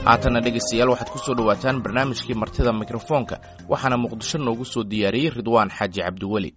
haatanna dhegaystayaal waxaad ku soo dhowaataan barnaamijkii martida mikrofoonka waxaana muqdisho noogu soo diyaariyey ridwaan xaaji cabdiweli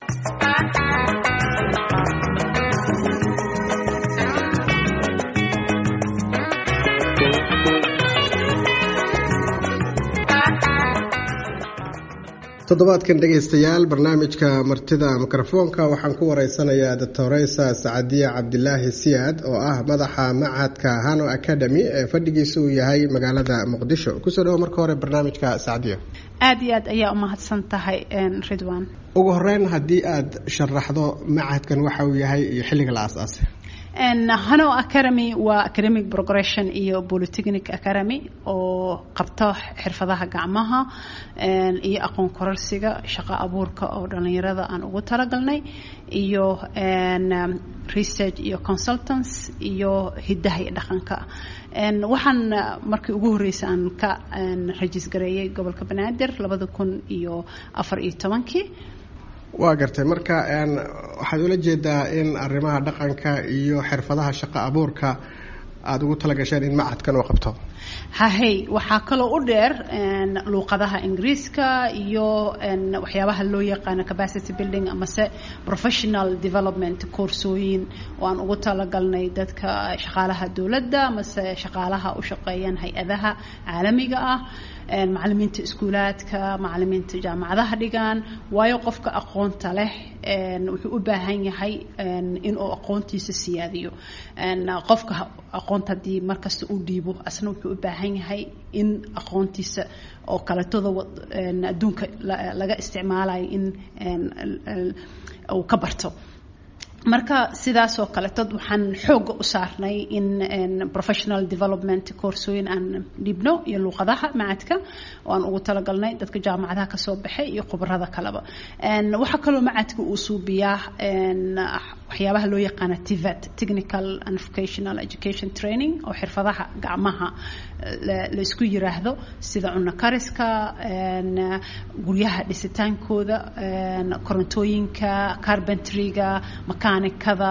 toddobaadkan dhegaystayaal barnaamijka martida mikrofoonka waxaan ku wareysanayaa doctoreysa sacadiya cabdilaahi siyaad oo ah madaxa macadka hano academy ee fadhigiisa uu yahay magaalada muqdisho kusoo dhawo marka hore barnaamijka sacadiya aada iyo aad ayaa umahadsan tahay ridwan ugu horeyn haddii aada sharaxdo macadkan waxa uu yahay iyo xilliga la aas-aasay hano academy waa academic progression iyo polytechnic academy oo qabto xirfadaha gacmaha iyo aqoon kororsiga shaqo abuurka oo dhalinyarada aan ugu talagalnay iyo research iyo consultants iyo hidaha iyo dhaqanka waxaan markii ugu horreysay aan ka rajis gareeyay gobolka banaadir labada kun iyo afar iyo tobankii waa gartay marka waxaad ula jeedaa in arrimaha dhaqanka iyo xirfadaha shaqo abuurka aada ugu talagasheen in macadkan uu qabto hahey waxaa kaloo u dheer luuqadaha ingiriiska iyo waxyaabaha loo yaqaano capacity building amase professional development koorsooyin oo aan ugu talagalnay dadka shaqaalaha dowladda amase shaqaalaha u shaqeeyaan hay-adaha caalamiga ah macalimiinta iskuulaadka macalimiinta jaamacadaha dhigaan waayo qofka aqoonta leh wuxuu u baahan yahay inuu aqoontiisa siyaadiyo qofka aqoonta haddii markasta u dhiibo asna wuxuu u baahan yahay in aqoontiisa oo kaleetoda adduunka laga isticmaalayo in uu ka barto marka sidaasoo kaleetod waxaan xooga u saarnay in professional development koorsooyin aan dhibno iyo luuqadaha macadka oo aan ugu talagalnay dadka jaamacadaha kasoo baxay iyo khubarada kaleba waxaa kaloo macadka uu suubiyaa waxyaabaha loo yaqaana tivet technical and vocational education training oo xirfadaha gacmaha la isku yiraahdo sida cunno kariska guryaha dhisitaankooda korontooyinka carbentryga makanikada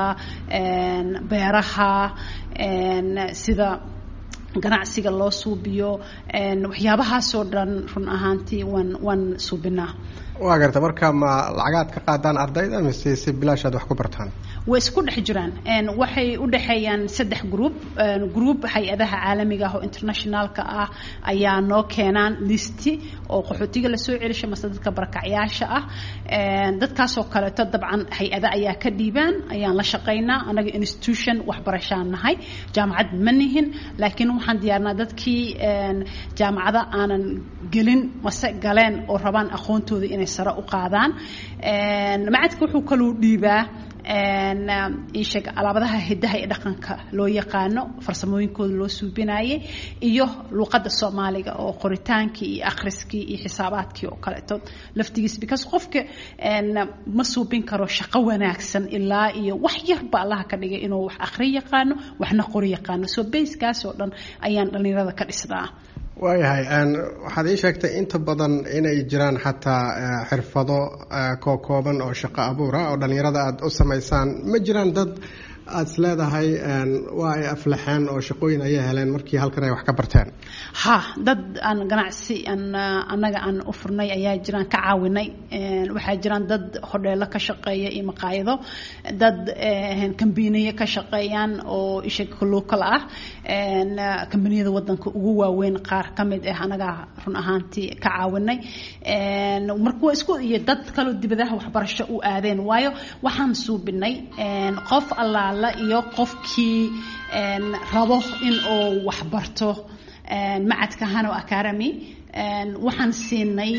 beeraha sida ganacsiga loo suubiyo waxyaabahaasoo dhan run ahaantii waan waan suubinaa waa garta marka ma lacagaad ka qaadaan ardayda mise si bilaashaad wax ku bartaan way isku dhex jiraan waxay u dhexeeyaan saddex group group hay-adaha caalamiga ah oo internationalka ah ayaa noo keenaan listi oo qaxootiga lasoo celisha mase dadka barakacyaasha ah dadkaasoo kaleeto dabcan hay-ada ayaa ka dhiibaan ayaan la shaqaynaa anaga institution waxbarashaan nahay jaamacad ma nihin laakiin waxaan diyaarnaa dadkii jaamacada aanan gelin mase galeen oo rabaan aqoontooda inay sare u qaadaan macadka wuxuu kaluu dhiibaa iisheeg alaabadaha hidaha iyo dhaqanka loo yaqaano farsamooyinkooda loo suubinayay iyo luuqadda soomaaliga oo qoritaankii iyo akhriskii iyo xisaabaadkii oo kaleeto laftigiis because qofka ma suubin karo shaqo wanaagsan ilaa iyo wax yarba allaha ka dhigay inuu wax akhri yaqaano waxna qori yaqaano so bayskaas oo dhan ayaan dhallinyarada ka dhisnaa waayahay waxaad ii sheegtay inta badan inay jiraan xataa xirfado kookooban oo shaqo abuura oo dhallinyarada aada u samaysaan ma jiraan dad aada is leedahay waa ay aflaxeen oo shaqooyin ayay heleen markii halkan ay wax ka barteen ha dad aan ganacsi aan annaga aan u furnay ayaa jiraan ka caawinay waxaa jiraan dad hodheelo ka shaqeeya iyo maqaayado dad kambiniyo ka shaqeeyaan oo isha local ah kambaniyada wadanka ugu waaweyn qaar ka mid ah anaga run ahaantii ka caawinay marka waa isku iyo dad kaloo dibadaha waxbarasho u aadeen waayo waxaan suubinay qof allaala iyo qofkii rabo in uu waxbarto macadka hano academy waxaan siinay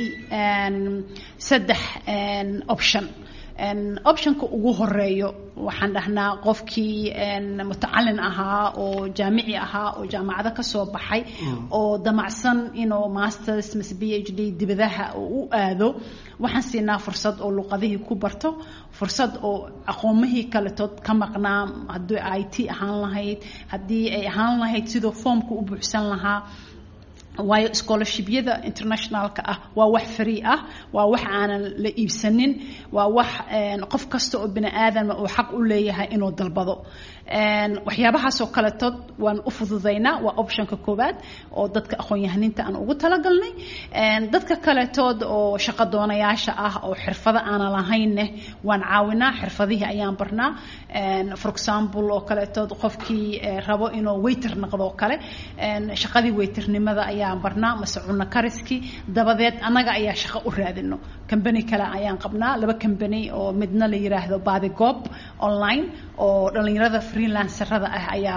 saddex option optionka ugu horeeyo waxaan dhahnaa qofkii mutacalin ahaa oo jaamici ahaa oo jaamacado kasoo baxay oo damacsan inuu masters mise b h d dibadaha u aado waxaan siinaa fursad oo luqadihii ku barto fursad oo aqoomihii kaletood ka maqnaa haddii i t ahaan lahayd haddii ay ahaan lahayd sidoo foomka u buuxsan lahaa waayo scholarshibyada internationalka ah waa wax free ah waa wax aanan la iibsanin waa wax qof kasta oo bini aadama uu xaq u leeyahay inuu dalbado waxyaabahaasoo kaletood waan u fududaynaa waa optionka koowaad oo dadka aqoon-yahaninta aan ugu talagalnay dadka kaletood oo shaqo doonayaasha ah oo xirfado aanan lahaynne waan caawinaa xirfadihii ayaan barnaa for example oo kaletood qofkii rabo inuu waiter noqdo oo kale shaqadii waiternimada ayaan barnaa mase cunno kariskii dabadeed annaga ayaa shaqo u raadino combany kale ayaan qabnaa laba combany oo midna la yiraahdo baadigob online oo dhalinyarada freelancerada ah ayaa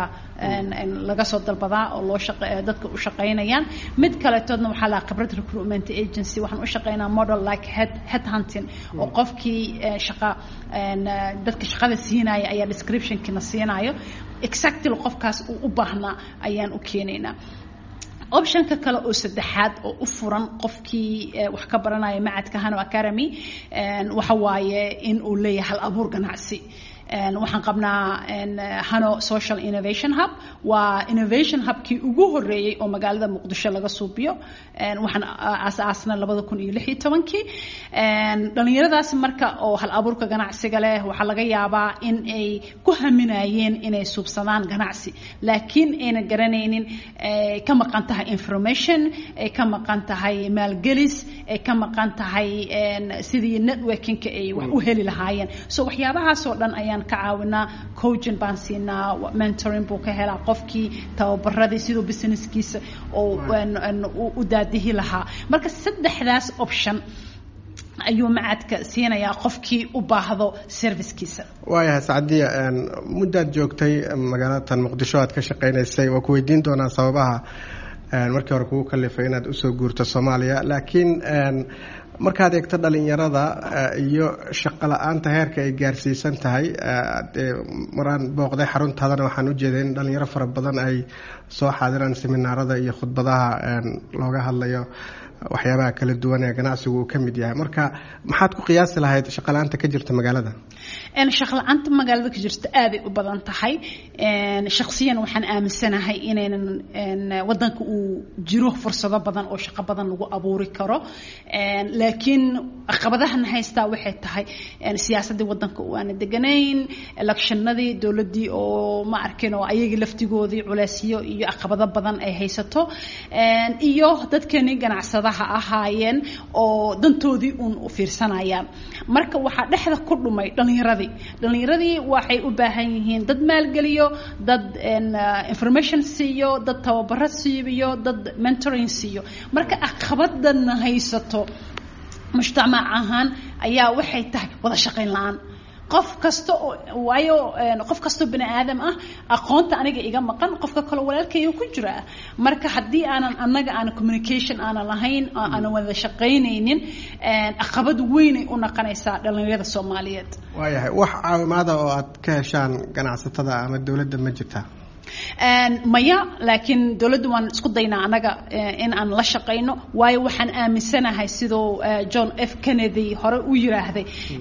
laga soo dalbadaa oo loo dadka u shaqaynayaan mid kaletoodna waxaa lahaa khibrad recruitment agency waxaan u shaqaynaa model like head head hunting oo qofkii shaqa dadka shaqada siinaya ayaa descriptionkiina siinayo exactly qofkaas uu u baahnaa ayaan u keenaynaa optionka kale oo saddexaad oo u furan qofkii wax ka baranaya macadka hano academy waxa waaye in uu leeyahay hal abuur ganacsi waxaan qabnaa hano social innovation hub waa innovation hubkii ugu horeeyey oo magaalada muqdisho laga suubiyo waxaan aasaasna labada kun iyo lix iyo tobankii dhalinyaradaas marka oo hal abuurka ganacsiga leh waxaa laga yaabaa in ay ku haminayeen inay suubsadaan ganacsi laakiin ayna garanaynin ka maqan tahay information ay ka maqan tahay maalgelis ay ka maqan tahay sidii networkingka ay wax u heli lahaayeen so waxyaabahaasoo dhan ayaan ka caawinaa coaching baan siinaa mentoring buu ka helaa qofkii tababaradii siduu businesskiisa oo u daadihi lahaa marka saddexdaas option ayuu macadka siinayaa qofkii u baahdo servicekiisa waayahay sacdiya muddaad joogtay magaalatan muqdisho aad ka shaqaynaysay waa ku weydiin doonaa sababaha markii hore kugu kalifay inaad usoo guurto soomaaliya laakiin markaad eegto dhalinyarada iyo shaqo la-aanta heerka ay gaarsiisan tahay maraan booqday xaruntaadana waxaan ujeeday in dhalinyaro fara badan ay soo xaadiraan seminaarada iyo khudbadaha looga hadlayo waxyaabaha kala duwan ee ganacsigu uu ka mid yahay marka maxaad ku qiyaasi lahayd shaqala-aanta ka jirta magaalada shaqla-aanta magaalada ka jirta aaday u badan tahay shaksiyan waxaan aaminsanahay inaynan wadanka uu jiro fursado badan oo shaqo badan lagu abuuri karo laakiin caqabadahan haystaa waxay tahay siyaasadii wadanka aana deganayn electionadii dowladii oo ma arkin oo ayagii laftigoodii culeysyo iyo caqabado badan ay haysato iyo dadkeenii ganacsadaha ahaayeen oo dantoodii uun u fiirsanayaan marka waxaa dhexda ku dhumay dhalinyaradii dhalinyaradii waxay u baahan yihiin dad maalgeliyo dad information siiyo dad tababaro siiyo dad mentoring siiyo marka caqabadana haysato mujtamac ahaan ayaa waxay tahay wada shaqayn la-aan qof kasta oo waayo qof kastoo bini aadam ah aqoonta aniga iga maqan qofka kaloo walaalkayga ku jira marka haddii aanan annaga aan communication aanan lahayn aanan wada shaqaynaynin caqabad weynay u noqonaysaa dhalinyarada soomaaliyeed waayahay wax caawimaada oo aad ka heshaan ganacsatada ama dowladda ma jirtaa maya laakiin dowladdu waan isku daynaa annaga in aan la shaqayno waayo waxaan aaminsanahay siduu john f kennedy hore u yiraahday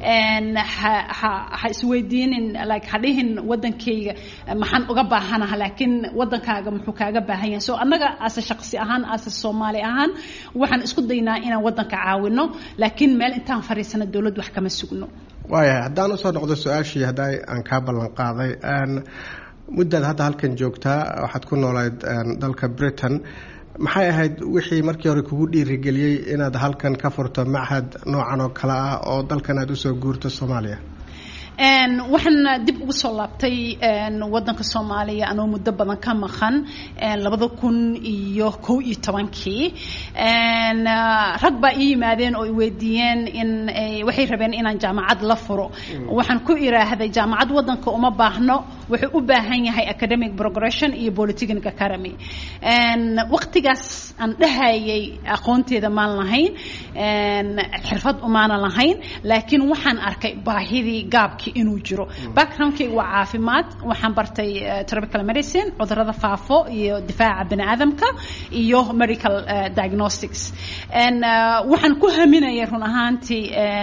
ha isweydiinin like ha dhihin wadankayga maxaan uga baahanaha laakiin wadankaaga muxuu kaaga baahan yahay so annaga ase shaqsi ahaan ase soomaali ahaan waxaan isku daynaa inaan wadanka caawino laakiin meel intaan fadhiisana dowladdu wax kama sugno waayahay haddaan usoo noqdo su-aashii hadda aan kaa ballan qaaday muddaad hadda halkan joogtaa waxaad ku noolayd dalka britain maxay ahayd wixii markii hore kugu dhiirigeliyey inaad halkan ka furto machad noocan oo kale ah oo dalkan aad usoo guurto soomaaliya waxaan dib ugu soo laabtay wadanka soomaaliya anoo muddo badan ka maqan labada kun iyo kow iyo tobankii rag baa ii yimaadeen oo iweydiiyeen in waxay rabeen inaan jaamacad la furo waxaan ku iraahday jaamacad wadanka uma baahno wuxuu u baahan yahay academic progression iyo polytechnic academy waqtigaas aan dhahayay aqoonteeda maan lahayn xirfad umaana lahayn laakiin waxaan arkay baahidii gaabkii inuu jiro backgroundkayga waa caafimaad waxaan bartay tropical medicine cudurada faafo iyo difaaca bani aadamka iyo medical diagnostics waxaan ku haminayay run ahaantii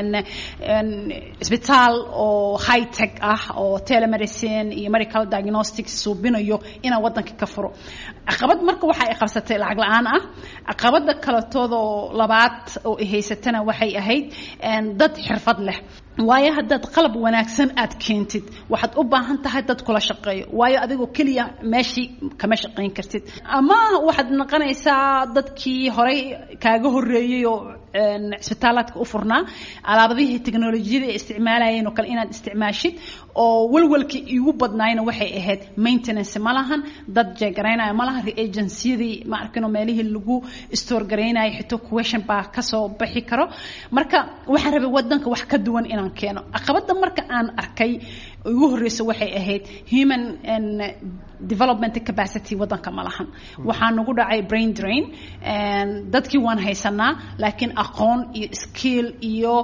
isbitaal oo high tech ah oo telemedicine iyo medical diagnostics suubinayo inaan waddanka ka furo caqabad marka waxa ay qabsatay lacag la-aan ah caqabada kaletoodoo labaad oo ay haysatana waxay ahayd dad xirfad leh waayo haddaad qalab wanaagsan aad keentid waxaad u baahan tahay dad kula shaqeeyo waayo adigoo keliya meeshii kama shaqayn kartid ama waxaad noqonaysaa dadkii horey kaaga horeeyey oo cisbitaalaadka u furnaa alaabadihii teknolojiyada ay isticmaalayeen oo kale inaad isticmaashid oo walwalkii iigu badnaayna waxay ahayd maintenance ma lahan dad jeegaraynaya ma lahan reagenciyadii ma arkino meelihii lagu store garaynaya xito question baa kasoo bixi karo marka waxaan rabay wadanka wax ka duwan inaan keeno caqabada marka aan arkay ugu horeysa waxay ahayd human development capacity wadanka ma lahan waxaa nagu dhacay brain drain dadkii waan haysanaa laakiin aqoon iyo skill iyo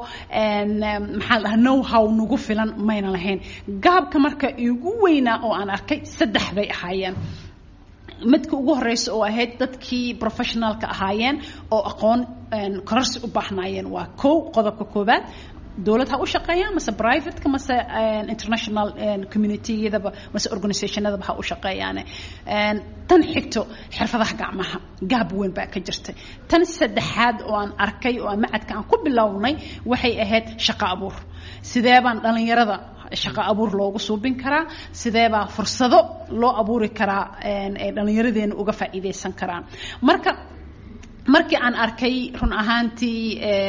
maxaa dhaha know how nagu filan mayna lahayn gaabka marka igu weynaa oo aan arkay saddex bay ahaayeen midka ugu horeysa oo ahayd dadkii professionalka ahaayeen oo aqoon kororsi u baahnaayeen waa kow qodobka koobaad dowlad ha u shaqeeyaan mase privateka mase international communityyadaba mase organizationadaba ha u shaqeeyaane tan xigto xirfadaha gacmaha gaab weyn baa ka jirtay tan saddexaad oo aan arkay oo aan macadka aan ku bilownay waxay ahayd shaqo abuur sidee baan dhallinyarada shaqo abuur loogu suubin karaa sideebaa fursado loo abuuri karaa ay dhallinyaradeena uga faa'iidaysan karaan marka markii aan arkay run ahaantii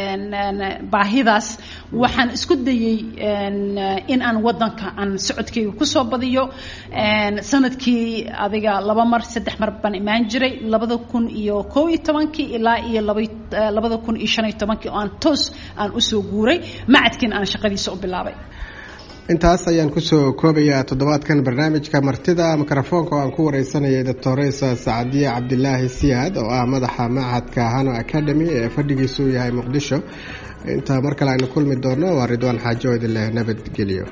baahidaas waxaan isku dayey in aan wadanka aan socodkeyga kusoo badiyo sanadkii adiga laba mar saddex mar baan imaan jiray labada kun iyo koo iyo tobankii ilaa iyo labada kun iyo shan iyo tobankii oo aan toos aan usoo guuray macadkiina aan shaqadiisa u bilaabay intaas ayaan kusoo koobayaa toddobaadkan barnaamijka martida mikrofoonka oo aan ku wareysanayay doctoresa sacadiye cabdilaahi siyaad oo ah madaxa machadka hano academy ee fadhigiisu uu yahay muqdisho inta mar kale aynu kulmi doono waa ridwaan xaajo idin leh nabadgelyo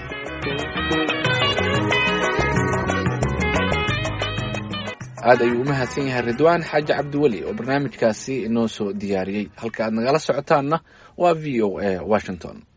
aad ayuu u mahadsan yahay ridwaan xaaji cabdiweli oo barnaamijkaasi inoo soo diyaariyey halka aad nagala socotaanna waa v o a washington